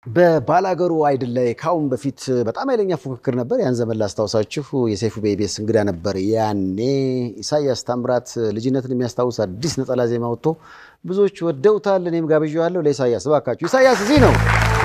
በባላገሩ አይድል ላይ ከአሁን በፊት በጣም ኃይለኛ ፉክክር ነበር። ያን ዘመን ላስታውሳችሁ የሰይፉ በኢቢኤስ እንግዳ ነበር። ያኔ ኢሳያስ ታምራት ልጅነትን የሚያስታውስ አዲስ ነጠላ ዜማ ወጥቶ ብዙዎች ወደውታል። እኔም ጋብዣዋለሁ ለኢሳያስ። እባካችሁ ኢሳያስ እዚህ ነው።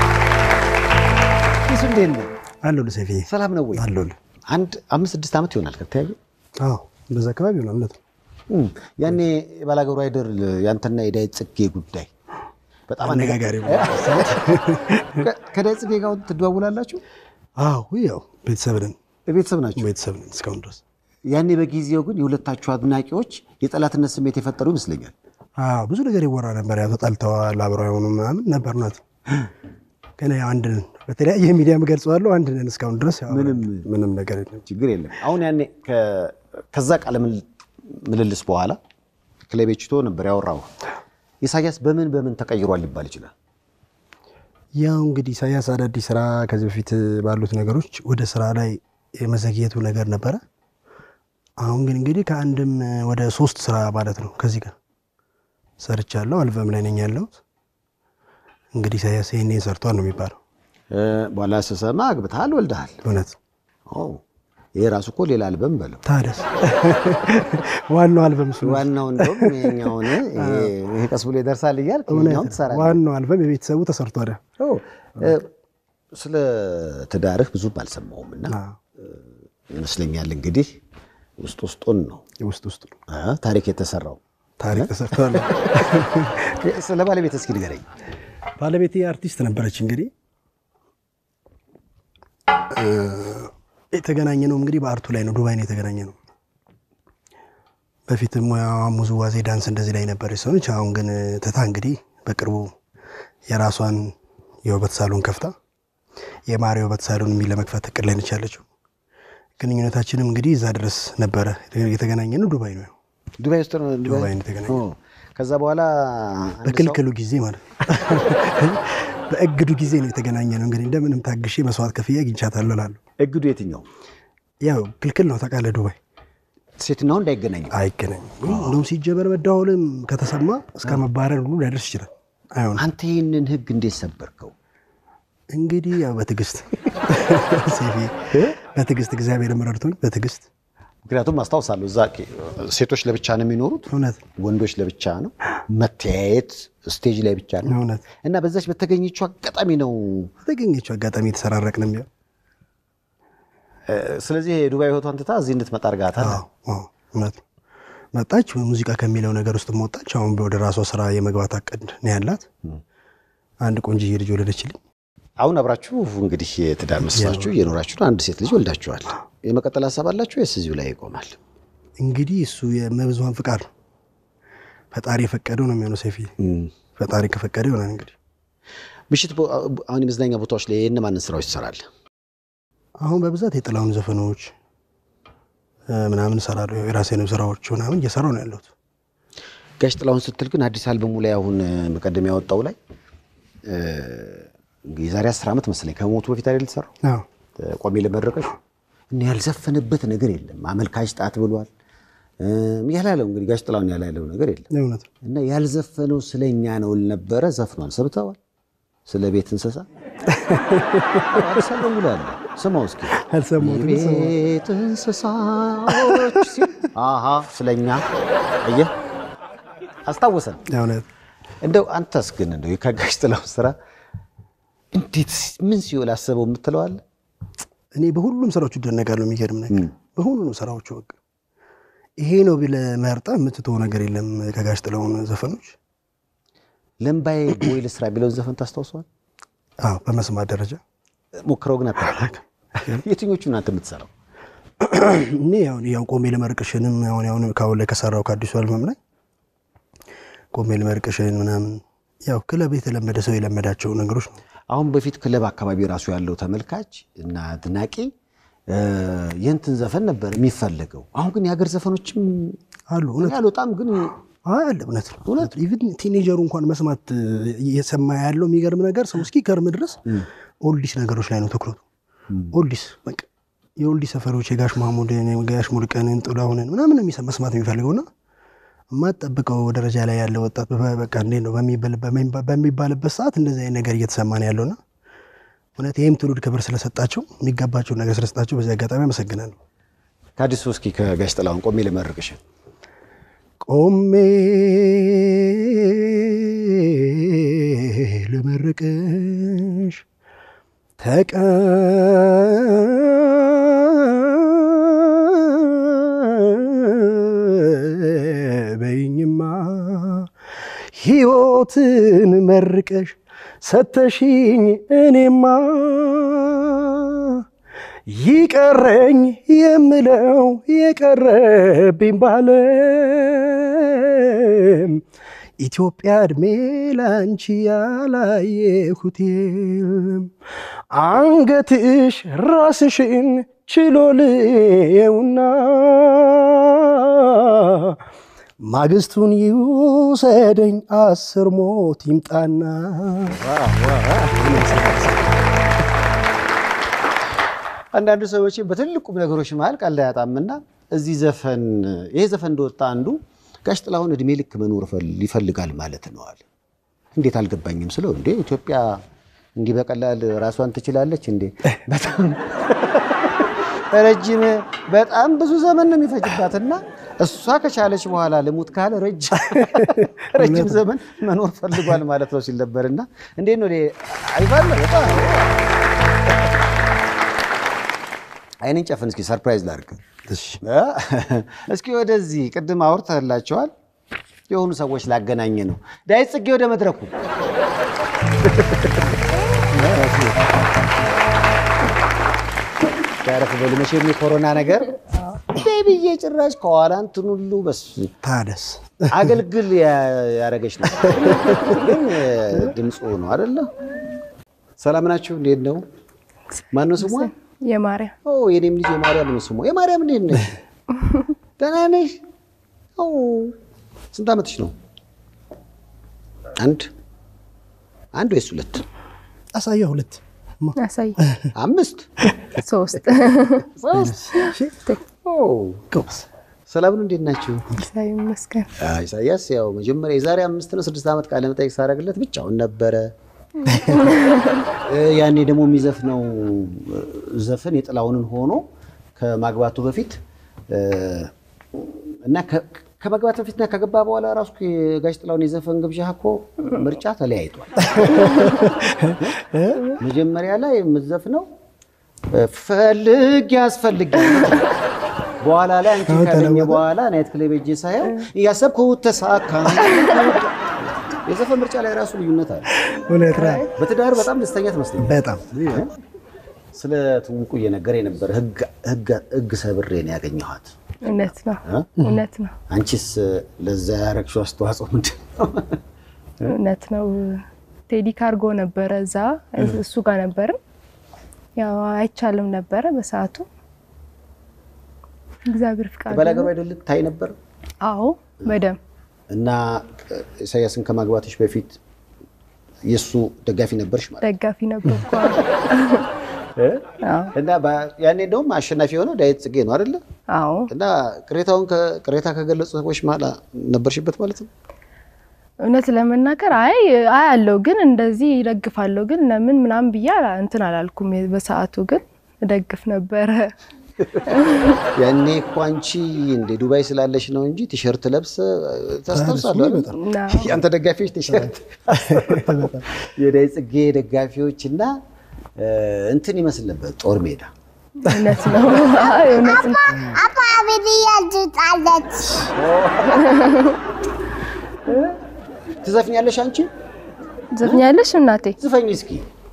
እሱ እንዴት ነው? አለሁልህ ሰይፍዬ። ሰላም ነው ወይ? አለሁልህ። አንድ አምስት ስድስት ዓመት ይሆናል ከተያየ። አዎ እንደዛ አካባቢ ይሆናል። እውነት ነው። እም፣ ያኔ የባላገሩ አይድል ያንተና የዳዊት ጽጌ ጉዳይ በጣም አነጋጋሪ ነው። ከ- ከዳዊት ጽጌ ጋር ትደዋውላላችሁ? አዎ ያው ቤተሰብ ነን፣ ቤተሰብ ናቸው። ቤተሰብ ነን እስካሁን ድረስ። ያኔ በጊዜው ግን የሁለታችሁ አድናቂዎች የጠላትነት ስሜት የፈጠሩ ይመስለኛል። አዎ ብዙ ነገር ይወራ ነበር። ያው ተጣልተዋል፣ አብረው የሆኑ ምናምን ነበር። እውነት ነው። ግን ያው አንድ ነን። በተለያየ ሚዲያ ገልጸዋለሁ። አንድ ነን እስካሁን ድረስ። ያው ምንም ምንም ነገር የለም። ችግር የለም። አሁን ያኔ ከ- ከዛ ቃለ ምል- ምልልስ በኋላ ክለቤችቶ ነበር ያወራው። ኢሳያስ በምን በምን ተቀይሯል ሊባል ይችላል? ያው እንግዲህ ኢሳያስ አዳዲስ ስራ ከዚህ በፊት ባሉት ነገሮች ወደ ስራ ላይ የመዘግየቱ ነገር ነበረ። አሁን ግን እንግዲህ ከአንድም ወደ ሶስት ስራ ማለት ነው ከዚህ ጋር ሰርቻለሁ። አልበም ላይ ነኝ ያለሁት። እንግዲህ ኢሳያስ ይሄኔ ሰርቷል ነው የሚባለው። እ፣ በኋላ ስሰማ አግብተሃል፣ ወልደሃል። እውነት ኦ፣ ይሄ ራሱ እኮ ሌላ አልበም በለው። ታደስ ዋናው አልበም እሱ ነው። ዋናው እንደውም ይሄኛውን ይሄ- ይሄ ቀስ ብሎ ይደርሳል እያልክ እውነት ይሄኛውን ነው። ትሰራለህ። ዋናው አልበም የቤተሰቡ ተሰርቷል። ኦ፣ እ፣ ስለ ትዳርህ ብዙም አልሰማሁም እና አዎ፣ ይመስለኛል እንግዲህ ውስጥ ውስጡን ነው ውስጥ ውስጥ ነው እ፣ ታሪክ የተሰራው። ታሪክ ተሰርቷል። ስለ ባለቤት እስኪ ንገረኝ። ባለቤቴ አርቲስት ነበረች። እንግዲህ እ፣ የተገናኘ ነው እንግዲህ በአርቱ ላይ ነው፣ ዱባይ ነው የተገናኘ ነው። በፊት ሙያዋ ውዝዋዜ፣ ዳንስ እንደዚህ ላይ ነበረች ሰው ነች። አሁን ግን ትታ እንግዲህ በቅርቡ የራሷን የውበት ሳሎን ከፍታ የማሪ ውበት ሳሎን የሚል ለመክፈት እቅድ ላይ ነች ያለችው። ግንኙነታችንም እንግዲህ እዛ ድረስ ነበረ። የተገናኘ ነው ዱባይ ነው፣ ዱባይ ውስጥ ነው። ዱባይ ነው የተገናኘ ኦ፣ ከዛ በኋላ አንድ ሰው- በክልክሉ ጊዜ ማለት ነው። በእግዱ ጊዜ ነው የተገናኘ ነው። እንግዲህ እንደምንም ታግሼ መስዋዕት ከፍዬ አግኝቻታለሁ እላለሁ። እግዱ የትኛው ያው ክልክል ነው ታውቃለህ፣ ዱባይ ሴትና ወንድ አይገናኝም። አይገናኝም። እንደውም ሲጀበር መደዋወልም ከተሰማ እስከ መባረር ሁሉ ሊያደርስ ይችላል። አይሆንም አንተ ይህንን ህግ እንዴት ሰበርከው? እንግዲህ ያው በትዕግስት ሴፊ በትዕግስት እግዚአብሔር ረድቶኝ በትዕግስት ምክንያቱም አስታውሳለሁ እዛ ሴቶች ለብቻ ነው የሚኖሩት፣ እውነት ወንዶች ለብቻ ነው። መተያየት ስቴጅ ላይ ብቻ ነው እውነት እና በዛች በተገኘችው አጋጣሚ ነው። በተገኘችው አጋጣሚ የተሰራረቅንም ቢሆን እ፣ ስለዚህ የዱባይ ህይወቷን ትታ እዚህ እንድትመጣ አድርጋታል። አዎ፣ አዎ፣ እውነት ነው። መጣች ሙዚቃ ከሚለው ነገር ውስጥ ወጣች። አሁን ወደ ራሷ ስራ የመግባት አቅድ ነው ያላት። አንድ ቆንጆዬ ልጅ ወለደችልኝ። አሁን አብራችሁ እንግዲህ የትዳር መስራችሁ እየኖራችሁ ነው። አንድ ሴት ልጅ ወልዳችኋል። የመቀጠል ሀሳብ አላችሁ ወይስ እዚሁ ላይ ይቆማል? እንግዲህ እሱ የመብዙሃን ፍቃድ ነው። ፈጣሪ የፈቀደው ነው የሚሆነው። ሰፊ ፈጣሪ ከፈቀደ ይሆናል። እንግዲህ ምሽት ቦ- አሁን የመዝናኛ ቦታዎች ላይ የእነማንን ስራዎች ትሰራለህ? አሁን በብዛት የጥላውን ዘፈኖች እ፣ ምናምን እሰራለሁ። የራሴንም ስራዎች ምናምን እየሰራሁ ነው ያለሁት። ጋሽ ጥላሁን ስትል ግን አዲስ አልበሙ ላይ አሁን መቀደም ያወጣው ላይ እ፣ የዛሬ አስር ዓመት መሰለኝ ከሞቱ በፊት አይደል የተሰራው አዎ፣ ቆሜ ለመድረቀሽ እና ያልዘፈነበት ነገር የለም። አመልካች ጣት ብሏል እም፣ ያላለው እንግዲህ ጋሽ ጥላሁን ያላለው ነገር የለም እውነት ነው። እና ያልዘፈነው ስለኛ ነው ነበረ ዘፍኗል። ሰብተዋል። ስለ ቤት እንስሳ አዲስ አልበሙ ላይ አለ። ስማው እስኪ አልሰማሁትም። የቤት እንስሳዎች ሲል አሃ ስለኛ አየህ አስታወሰን። እውነት እንደው አንተስ ግን እንደው የጋሽ ጥላሁን ስራ እንዴት ምን ሲውል አሰበው የምትለዋለ እኔ በሁሉም ስራዎቹ እደነቃለሁ። የሚገርም ነገር በሁሉም ስራዎቹ በቃ ይሄ ነው ብለህ መርጠህ የምትተወው ነገር የለም። ከጋሽ ጥላሁን ዘፈኖች ለምባዬ ቦይ ልስራ ቢለውን ዘፈን ታስታውሰዋል? አዎ፣ በመስማት ደረጃ ሞክረው ግን አታውቅም። የትኞቹ እናንተ የምትሰራው? እኔ ያው ያው ቆሜ ለመርቅሽንም አሁን አሁን ካሁን ላይ ከሰራው ከአዲሱ አልበም ላይ ቆሜ ለመርቅሽን ምናምን ያው ክለብ የተለመደ ሰው የለመዳቸው ነገሮች ነው። አሁን በፊት ክለብ አካባቢ ራሱ ያለው ተመልካች እና አድናቂ እ፣ የእንትን ዘፈን ነበር የሚፈለገው። አሁን ግን የሀገር ዘፈኖችም አሉ እውነት ያልወጣም ግን አይ አለ እውነት ነው እውነት ኢቭን ቲኔጀሩ እንኳን መስማት እየሰማ ያለው የሚገርም ነገር ሰው እስኪ ከርም ድረስ ኦልዲስ ነገሮች ላይ ነው ትኩረቱ። ኦልዲስ በቃ የኦልዲስ ሰፈሮች የጋሽ ማሙድን የጋሽ ሙልቀንን ጥላሁንን ምናምን ነው የሚሰ- መስማት የሚፈልገውና የማጠብቀው ደረጃ ላይ ያለ ወጣት በ- በቃ እንዴት ነው በሚባል- በሚባልበት ሰዓት እንደዚህ አይነት ነገር እየተሰማ ነው ያለውና እውነት ይህም ትውልድ ክብር ስለሰጣቸው የሚገባቸውን ነገር ስለሰጣቸው በዚህ አጋጣሚ አመሰግናለሁ። ከአዲሱ እስኪ ከጋሽ ጥላሁን ቆሜ ልመርቅሽ። ቆሜ ልመርቅሽ ተቀበይኝማ ሕይወትን መርቀሽ ሰተሽኝ እኔማ ይቀረኝ የምለው የቀረብኝ ባለም ኢትዮጵያ እድሜ ላንቺ ያላየሁት የለም። አንገትሽ ራስሽን ችሎ ልየውና ማግስቱን ይውሰደኝ አስር ሞት ይምጣና አንዳንዱ ሰዎች በትልቁም ነገሮች መሀል ቀልድ አያጣምና እዚህ ዘፈን ይሄ ዘፈን እንደወጣ አንዱ ጋሽ ጥላሁን እድሜ ልክ መኖር ፈል- ይፈልጋል ማለት ነው አለ። እንዴት አልገባኝም ስለው እንዴ ኢትዮጵያ እንዲህ በቀላል ራሷን ትችላለች እንዴ? በጣም ረጅም በጣም ብዙ ዘመን ነው የሚፈጅባትና እሷ ከቻለች በኋላ ልሙት ካለ ረጅም ረጅም ዘመን መኖር ፈልጓል ማለት ነው ሲል ነበርና እንዴት ነው አይባል በጣም አይንን ጨፍን እስኪ ሰርፕራይዝ ላድርግ። እስኪ ወደዚህ ቅድም አውርተህላቸዋል የሆኑ ሰዎች ላገናኝ ነው። ዳዊት ጽጌ ወደ መድረኩ ያረፍ በሉ። መቼም የኮሮና ነገር ብዬ ጭራሽ ከኋላ እንትን ሁሉ በስ ታደስ አገልግል ያ- ያደረገች ነው። ግን ድምፁ ነው አደለ? ሰላም ናችሁ? እንዴት ነው? ማነው ስሟ? የማርያም ኦ የኔም ልጅ የማርያም ነው ስሟ። የማርያም እንዴት ነሽ? ደህና ነሽ? ኦ ስንት ዓመትሽ ነው? አንድ አንድ ወይስ ሁለት? አሳያ ሁለት ያሳይ አምስት ሶስት ሶስት? ኦ ጎበዝ ሰላም ነው። እንዴት ናችሁ? እግዚአብሔር ይመስገን። አዎ፣ ኢሳያስ ያው መጀመሪያ የዛሬ አምስት ነው ስድስት ዓመት ቃለ መጠይቅ ሳደርግለት ብቻውን ነበረ። እ ያኔ ደግሞ የሚዘፍነው እ ዘፈን የጥላሁንን ሆኖ ከማግባቱ በፊት እ እና ከ- ከማግባት በፊትና ከገባ በኋላ ራሱ የጋሽ ጥላሁን የዘፈን ግብዣ እኮ ምርጫ ተለያይቷል። መጀመሪያ ላይ የምትዘፍነው እ ፈልግ ያስፈልግ በኋላ ላይ አንቺ ካገኘ በኋላ ናይት ክለብ ሄጄ ሳየው እያሰብኩት ተሳካ። የዘፈን ምርጫ ላይ ራሱ ልዩነት አለ። እውነት ነው። በትዳር በጣም ደስተኛ ትመስለኛል። በጣም ስለ ትውውቁ እየነገረ የነበረ ህግ ሰብሬ ነው ያገኘኋት። እውነት ነው፣ እ? እውነት ነው፣ አንቺስ ለዛ ያረግሽው አስተዋጽኦ ምንድን ነው? እውነት ነው። ቴዲ ካርጎ ነበረ እዛ እሱ ጋር ነበርን። ያው አይቻልም ነበረ በሰዓቱ እግዚአብሔር ፍቃድ ባላገሩ አይደል ታይ ነበር አዎ በደንብ እና ኢሳያስን ከማግባትሽ በፊት የእሱ ደጋፊ ነበርሽ ማለት ደጋፊ ነበርኩ። እ? አዎ እና በ- ያኔ እንደውም አሸናፊ የሆነው ዳዊት ጽጌ ነው አይደለ? አዎ እና ቅሬታውን ከ- ቅሬታ ከገለጹ ሰዎች መሀል ነበርሽበት ማለት ነው። እውነት ለመናገር አይ አይ አለው ግን እንደዚህ ይደግፋለሁ ግን ለምን ምናምን ብዬ አላ- እንትን አላልኩም። በሰዓቱ ግን እደግፍ ነበረ። ያኔ እኮ አንቺ እንደ ዱባይ ስላለሽ ነው እንጂ ቲሸርት ለብሰ ታስታውሳለህ? አይደል? እና ያንተ ደጋፊዎች ቲሸርት የዳዊት ጽጌ ደጋፊዎች እና እ፣ እንትን ይመስል ነበር ጦር ሜዳ እውነት ነው አይ እውነት ነው። አባ አብድያ ትጣለች። ትዘፍኛለሽ አንቺ ዘፍኛለሽ እናቴ? ዝፈኝ እስኪ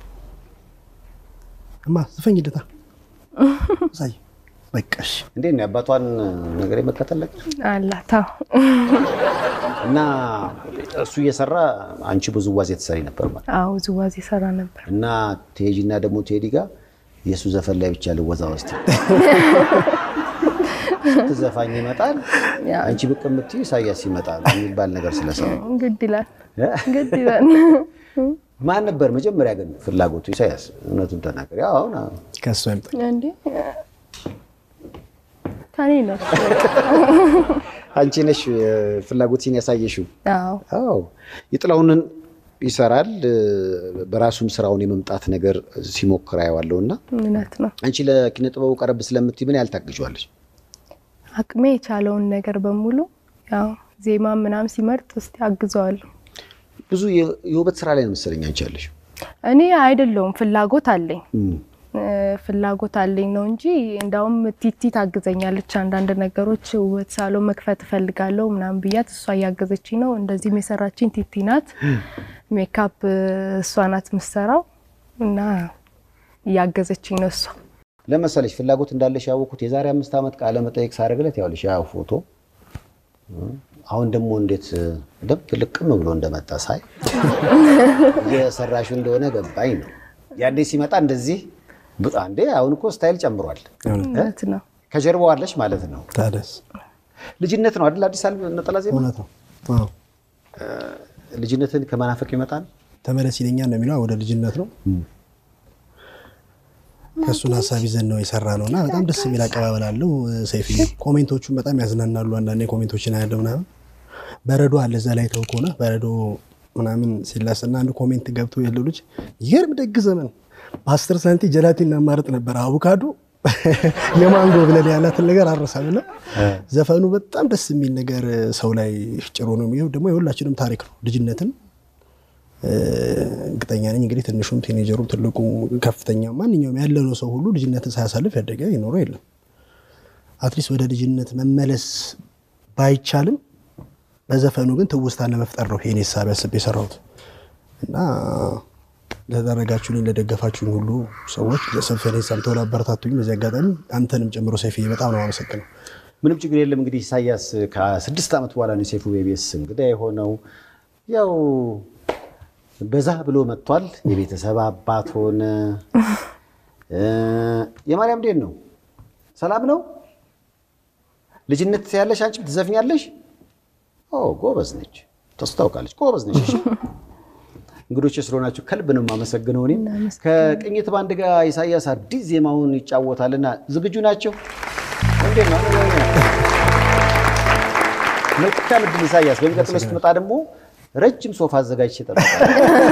እማ ዝፈኝ ልታ አሳይ በቃሽ እንዴት ነው የአባቷን ነገር የመከተል ነገር አላታ እና እሱ እየሰራ አንቺ ብዙ ዋዜ ትሰሪ ነበር ማለት አዎ ውዝዋዜ ሰራ ነበር። እና ቴጂና ደግሞ ቴዲ ጋር የእሱ ዘፈን ላይ ብቻ ልወዛ ውስጥ ትዘፋኝ ይመጣል ያ አንቺ ብቅ የምትዩ ኢሳያስ ይመጣል የሚባል ነገር ስለሰራ ግድ ይላል ግድ ይላል። ማን ነበር መጀመሪያ ግን ፍላጎቱ? ኢሳያስ እውነቱን ተናገር። ያው አሁን ከእሱ አይምጣ እንዴ ከኔ ነው። አንቺ ነሽ ፍላጎትሽን ያሳየሽው። አዎ አዎ የጥላሁንን ይሰራል። እ፣ በራሱም ስራውን የመምጣት ነገር ሲሞክር አየዋለሁ እና እውነት ነው። አንቺ ለኪነ ጥበቡ ቀረብ ስለምትይ ምን ያህል ታግዣለች? አቅሜ የቻለውን ነገር በሙሉ ያው ዜማ ምናምን ሲመርጥ እስቲ አግዘዋለሁ። ብዙ የ- የውበት ስራ ላይ ነው መሰለኝ አንቺ ያለሽ። እኔ አይደለውም ፍላጎት አለኝ እም፣ እ፣ ፍላጎት አለኝ ነው እንጂ እንዳውም ቲቲ ታግዘኛለች። አንዳንድ ነገሮች ውበት ሳሎን መክፈት እፈልጋለሁ ምናምን ብያት እሷ እያገዘችኝ ነው። እንደዚህም የሰራችኝ ቲቲ ናት። ሜካፕ እ፣ እሷ ናት የምትሰራው እና እያገዘችኝ ነው እሷ። ለመሰለሽ ፍላጎት እንዳለሽ ያወቅኩት የዛሬ አምስት ዓመት ቃለ መጠየቅ ሳደርግለት ያውልሽ ያ ፎቶ እ፣ አሁን ደግሞ እንዴት ደብ ልቅም ብሎ እንደመጣ ሳይ እየሰራሹ እንደሆነ ገባኝ ነው። ያኔ ሲመጣ እንደዚህ ብ- አንዴ አሁን እኮ ስታይል ጨምሯል። እውነት ነው። ከጀርባው አለሽ ማለት ነው። ታደስ ልጅነት ነው አይደል? አዲስ አበባ ነጠላ ዜማ እውነት ነው። አዎ ልጅነትን ከመናፈቅ ይመጣል። ተመለስ ይለኛል ነው የሚለው ወደ ልጅነት ነው። ከእሱን ሀሳብ ይዘን ነው የሰራ ነው እና በጣም ደስ የሚል አቀባበል አለው። ሰይፍዬ ኮሜንቶቹን በጣም ያዝናናሉ። አንዳንዴ ኮሜንቶችን አያለው ምናምን በረዶ አለ እዛ ላይ ተው ከሆነ በረዶ ምናምን ሲላስና አንድ ኮሜንት ገብቶ የለው ልጅ ይገርም ደግ ዘመን በአስር ሳንቲ ጀላቲን እናማረጥ ነበር አቮካዶ የማንጎ ብለን ያላትን ነገር አረሳምና ዘፈኑ በጣም ደስ የሚል ነገር ሰው ላይ ጭሮ ነው። ይኸው ደግሞ የሁላችንም ታሪክ ነው ልጅነትን እርግጠኛ ነኝ እንግዲህ ትንሹም ቲኔጀሩም ትልቁ ከፍተኛ ማንኛውም ያለነው ሰው ሁሉ ልጅነትን ሳያሳልፍ ያደገ ይኖረው የለም። አትሊስት ወደ ልጅነት መመለስ ባይቻልም በዘፈኑ ግን ትውስታ ለመፍጠር ነው ይሄን ሀሳብ ያስብ የሰራሁት እና ለተደረጋችሁልኝ ለደገፋችሁኝ ሁሉ ሰዎች ዘፈኔ ሰምተው ላበረታቱኝ በዚህ አጋጣሚ አንተንም ጨምሮ ሰይፍዬ በጣም ነው አመሰግነው። ምንም ችግር የለም። እንግዲህ ኢሳያስ ከስድስት ዓመት በኋላ ነው የሰይፉ ቤቤስ እንግዳ የሆነው። ያው በዛ ብሎ መጥቷል። የቤተሰብ አባት ሆነ። እ፣ የማርያም እንዴት ነው? ሰላም ነው? ልጅነት ያለሽ አንቺም ትዘፍኛለሽ? ኦ ጎበዝ ነች፣ ታስታውቃለች። ጎበዝ ነች። እሺ እንግዶች ስለሆናችሁ ከልብ ነው የማመሰግነው። እኔም ከቅኝት ባንድ ጋር ኢሳያስ አዲስ ዜማውን ይጫወታልና ዝግጁ ናቸው? እንዴት ነው? መልካም ዕድል ኢሳያስ። በሚቀጥለው ስትመጣ ደግሞ ረጅም ሶፋ አዘጋጅቼ እጠብቃለሁ።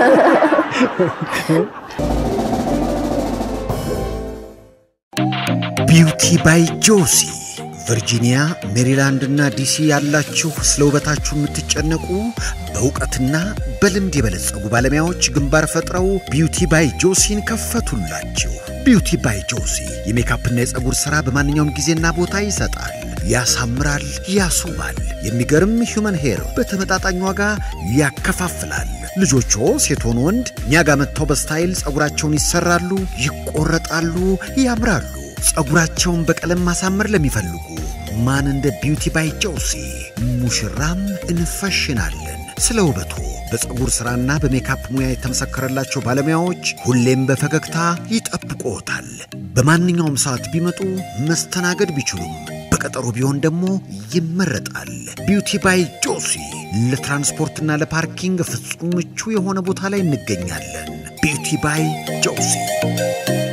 ቢውቲ ባይ ጆሲ ቨርጂኒያ፣ ሜሪላንድ እና ዲሲ ያላችሁ ስለ ውበታችሁ የምትጨነቁ በእውቀትና በልምድ የበለጸጉ ባለሙያዎች ግንባር ፈጥረው ቢውቲ ባይ ጆሲን ከፈቱላችሁ። ቢውቲ ባይ ጆሲ የሜካፕና የፀጉር ሥራ በማንኛውም ጊዜና ቦታ ይሰጣል፣ ያሳምራል፣ ያስውባል። የሚገርም ሂውመን ሄር በተመጣጣኝ ዋጋ ያከፋፍላል። ልጆቹ ሴት ሆኑ ወንድ እኛ ጋር መጥተው በስታይል ፀጉራቸውን ይሰራሉ፣ ይቆረጣሉ፣ ያምራሉ። ፀጉራቸውን በቀለም ማሳመር ለሚፈልጉ ማን እንደ ቢውቲ ባይ ጆሲ ሙሽራም እንፈሽናለን። ስለ ውበቱ በፀጉር ሥራና በሜካፕ ሙያ የተመሰከረላቸው ባለሙያዎች ሁሌም በፈገግታ ይጠብቅዎታል። በማንኛውም ሰዓት ቢመጡ መስተናገድ ቢችሉም በቀጠሮ ቢሆን ደግሞ ይመረጣል። ቢውቲ ባይ ጆሲ ለትራንስፖርትና ለፓርኪንግ ፍጹም ምቹ የሆነ ቦታ ላይ እንገኛለን። ቢውቲ ባይ ጆሲ